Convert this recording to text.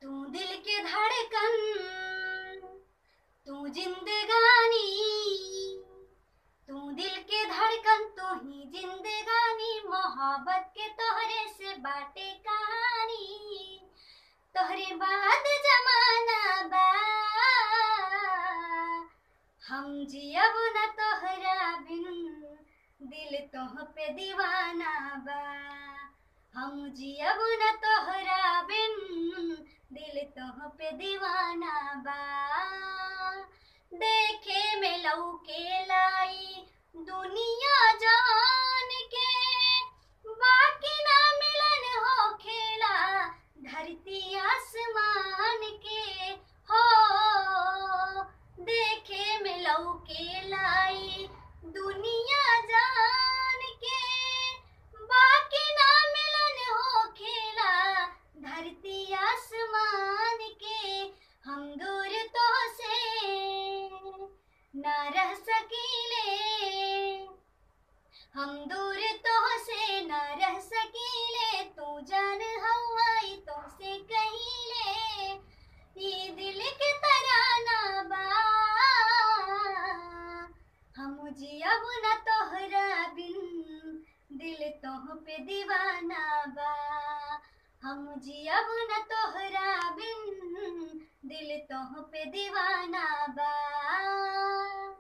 तू दिल के धड़कन तू जिंदगानी तू दिल के धड़कन तू ही जिंदगानी मोहब्बत के तोहरे से बाटे कहानी तोहरे बाद जमाना बा हम जियब न तोहरा बिन दिल तोह पे दीवाना बा हम जियब न तोहरा बिन दिल तोह पे दीवाना बा देखे में लौके लाई दुनिया जान के बाकी ना मिलन हो खेला धरती आसमान के हो देखे में लौके लाई दुनिया जान के बाकी ना मिलन हो खेला धरती आसमान के हम दूर तो से ना रह सकीले हम दूर तो से ना रह सकीले तू जान हवाई तो से कहीले ये दिल के तराना बा हम जियब न तोहरा बिन दिल तोह पे दीवाना बा हम जियब न तोहरा बिन दिल तोह पे दीवाना बा